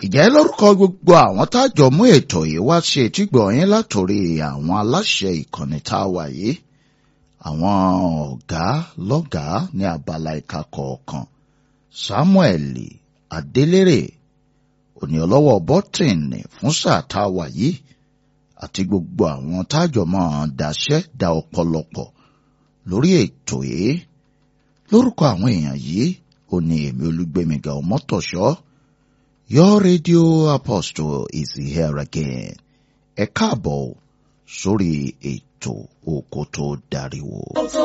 ìjẹ́ lórúkọ gbogbo àwọn tájọ mú ètò yìí wá ṣe etígbọ̀ yín látòrí àwọn aláṣẹ ìkànnì tá a wà yìí àwọn ọ̀gá lọ́gàá ní abala ìka kọ̀ọ̀kan Samuel Adélérè òní ọlọ́wọ́ bọ́tìnì fún sáà tá a wà yìí àti gbogbo àwọn tájọ mọ́ daṣẹ́ da ọ̀pọ̀lọpọ̀ lórí ètò yìí lórúkọ àwọn èèyàn yìí ó ní èmi Olúgbémiga Ọmọ́tọ̀ṣọ́ Your radio apostle is here again. Ẹ káàbọ̀ sórí ètò Òkòtó Dàríwò.